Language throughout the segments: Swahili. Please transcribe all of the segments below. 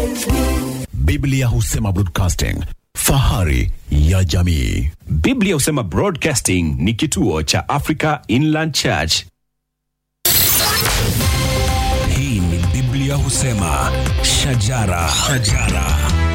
Biblia husema broadcasting, fahari ya jamii. Biblia husema Broadcasting ni kituo cha Africa Inland Church. Hii ni Biblia husema shajara, shajara.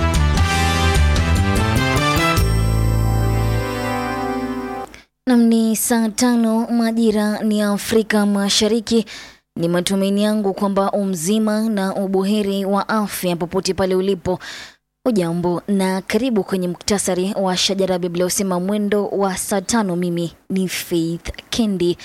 Nam ni saa tano majira ni Afrika Mashariki. Ni matumaini yangu kwamba umzima na ubuheri wa afya popote pale ulipo. Ujambo na karibu kwenye muktasari wa shajara Biblia usema mwendo wa saa tano. Mimi ni Faith Kendi.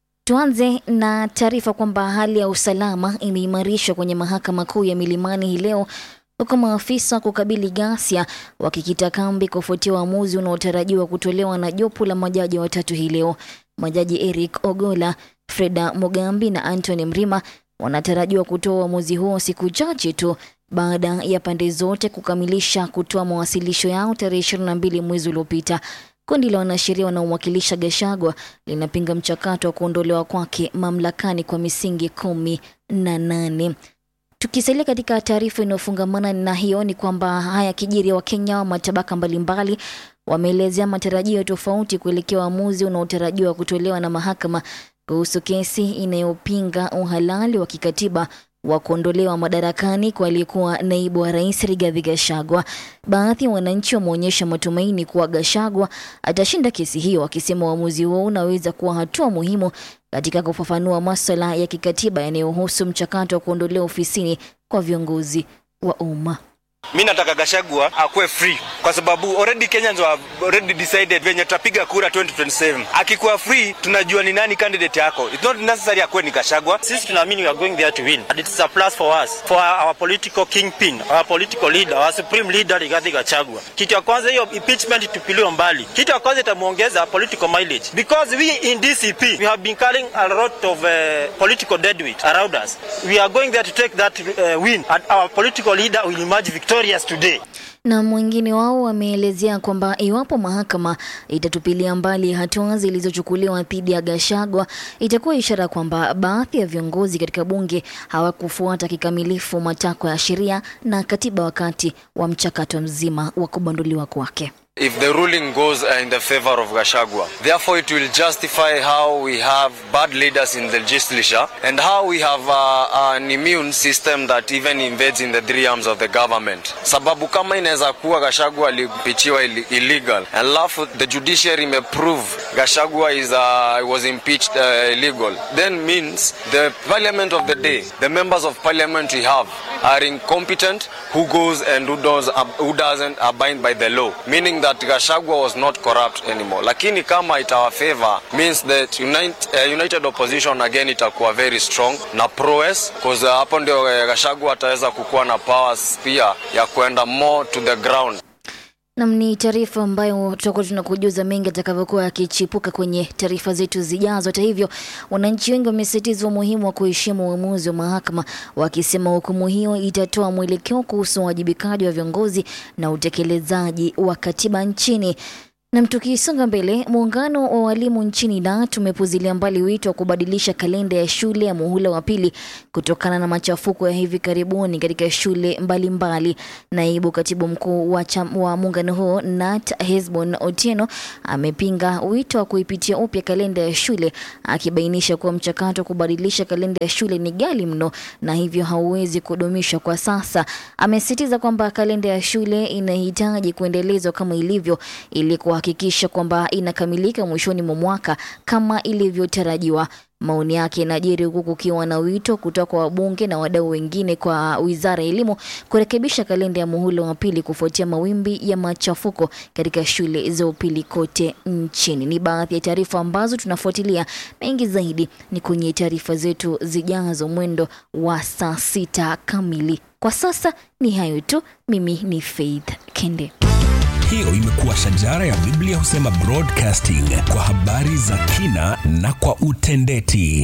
Tuanze na taarifa kwamba hali ya usalama imeimarishwa kwenye mahakama kuu ya Milimani hii leo huku maafisa kukabili ghasia wakikita kambi kufuatia uamuzi unaotarajiwa kutolewa na jopo la majaji watatu hii leo. Majaji Eric Ogola, Freda Mugambi na Anthony Mrima wanatarajiwa kutoa uamuzi huo siku chache tu baada ya pande zote kukamilisha kutoa mawasilisho yao tarehe 22 mwezi uliopita. Kundi la wanasheria wanaomwakilisha Gashagwa linapinga mchakato wa kuondolewa kwake mamlakani kwa misingi kumi na nane. Tukisalia katika taarifa inayofungamana na hiyo ni kwamba haya kijiri wa Kenya wa matabaka mbalimbali wameelezea matarajio tofauti kuelekea uamuzi unaotarajiwa kutolewa na mahakama kuhusu kesi inayopinga uhalali wa kikatiba wa kuondolewa madarakani kwa aliyekuwa naibu wa rais Rigathi Gachagua. Baadhi ya wananchi wameonyesha matumaini kuwa Gachagua atashinda kesi hiyo, wakisema uamuzi huo unaweza kuwa hatua muhimu katika kufafanua maswala ya kikatiba yanayohusu mchakato wa kuondolewa ofisini kwa viongozi wa umma. Mi nataka Gashagwa akuwe free kwa sababu already Kenyans have already decided venye tutapiga kura 2027. Akikuwa free, tunajua ni nani candidate yako. It's not necessary akuwe ni Gashagwa. Sisi tunaamini we are going there to win. And it's a plus for us, for our political kingpin, our political leader, our supreme leader Rigathi Gachagua. Kitu ya kwanza hiyo impeachment tupiliwe mbali. Kitu ya kwanza itamuongeza political mileage because we in DCP we have been carrying a lot of uh, political deadweight around us. We are going there to take that uh, win and our political leader will emerge victorious today. Na mwingine wao wameelezea kwamba iwapo mahakama itatupilia mbali hatua zilizochukuliwa dhidi ya Gachagua, itakuwa ishara kwamba baadhi ya viongozi katika bunge hawakufuata kikamilifu matakwa ya sheria na katiba wakati wa mchakato mzima wa kubanduliwa kwake. if the ruling goes uh, in the favor of Gashagwa. Therefore, it will justify how we have bad leaders in the legislature and how we have uh, an immune system that even invades in the three arms of the government. Sababu kama inaweza kuwa Gashagwa alipichiwa ili- illegal, alafu the judiciary may prove Gashagwa is uh, was impeached uh, illegal, then means the parliament of the day, the members of parliament we have are incompetent who goes and who, does, who doesn't abide by the law meaning that Gashagwa was not corrupt anymore lakini kama itawa favor means that unite, uh, united opposition again itakuwa very strong na prowess cause uh, hapo ndio uh, Gashagwa ataweza kukuwa na powers pia ya kwenda more to the ground Nam ni taarifa ambayo tutakuwa tunakujuza mengi atakavyokuwa yakichipuka kwenye taarifa zetu zijazo. Hata hivyo, wananchi wengi wamesisitiza umuhimu wa kuheshimu uamuzi wa mahakama, wakisema hukumu hiyo itatoa mwelekeo kuhusu uwajibikaji wa viongozi na utekelezaji wa katiba nchini. Nam, tukisonga mbele, muungano wa walimu nchini NAT umepuzilia mbali wito wa kubadilisha kalenda ya shule ya muhula wa pili kutokana na machafuko ya hivi karibuni katika shule mbalimbali mbali. Naibu katibu mkuu wa, cham- wa muungano huo NAT Hesbon Otieno amepinga wito wa kuipitia upya kalenda ya shule akibainisha kuwa mchakato wa kubadilisha kalenda ya shule ni ghali mno na hivyo hauwezi kudumishwa kwa sasa. Amesisitiza kwamba kalenda ya shule inahitaji kuendelezwa kama ilivyo ili kuhakikisha kwamba inakamilika mwishoni mwa mwaka kama ilivyotarajiwa. Maoni yake yanajiri huku kukiwa na wito kutoka kwa wabunge na wadau wengine kwa wizara ya elimu kurekebisha kalenda ya muhula wa pili kufuatia mawimbi ya machafuko katika shule za upili kote nchini. Ni baadhi ya taarifa ambazo tunafuatilia. Mengi zaidi ni kwenye taarifa zetu zijazo mwendo wa saa sita kamili. Kwa sasa ni hayo tu. Mimi ni Faith Kende. Hiyo imekuwa shajara ya Biblia husema broadcasting kwa habari za kina na kwa utendeti.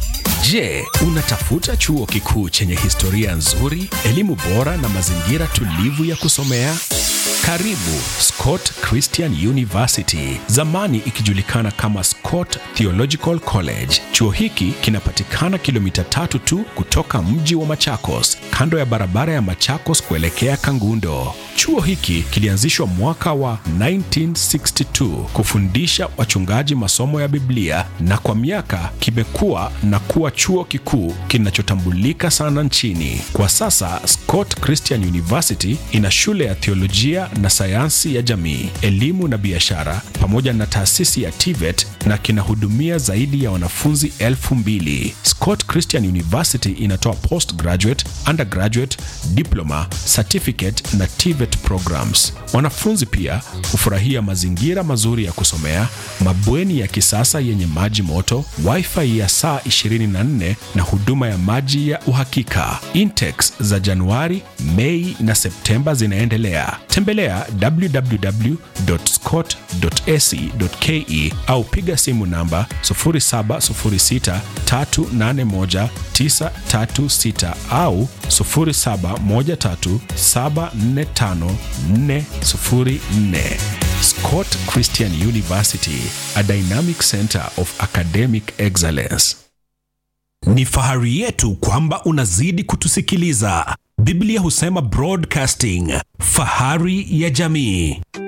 Je, unatafuta chuo kikuu chenye historia nzuri, elimu bora na mazingira tulivu ya kusomea? Karibu Scott Christian University, zamani ikijulikana kama Scott Theological College. Chuo hiki kinapatikana kilomita tatu tu kutoka mji wa Machakos, kando ya barabara ya Machakos kuelekea Kangundo. Chuo hiki kilianzishwa mwaka wa 1962 kufundisha wachungaji masomo ya Biblia na kwa miaka kimekuwa na kuwa chuo kikuu kinachotambulika sana nchini. Kwa sasa Scott Christian University ina shule ya theolojia na sayansi ya jamii, elimu na biashara pamoja na taasisi ya TVET na kinahudumia zaidi ya wanafunzi elfu mbili. Scott Christian University inatoa postgraduate, undergraduate, diploma, certificate na TVET programs. Wanafunzi pia hufurahia mazingira mazuri ya kusomea, mabweni ya kisasa yenye maji moto, wifi ya saa 24 na huduma ya maji ya uhakika. Intex za Januari, Mei na Septemba zinaendelea. Tembelea www.scott.ac.ke au piga simu namba 0706381936 au 0713745404. Scott Christian University, a dynamic center of academic excellence. Ni fahari yetu kwamba unazidi kutusikiliza. Biblia husema broadcasting, fahari ya jamii.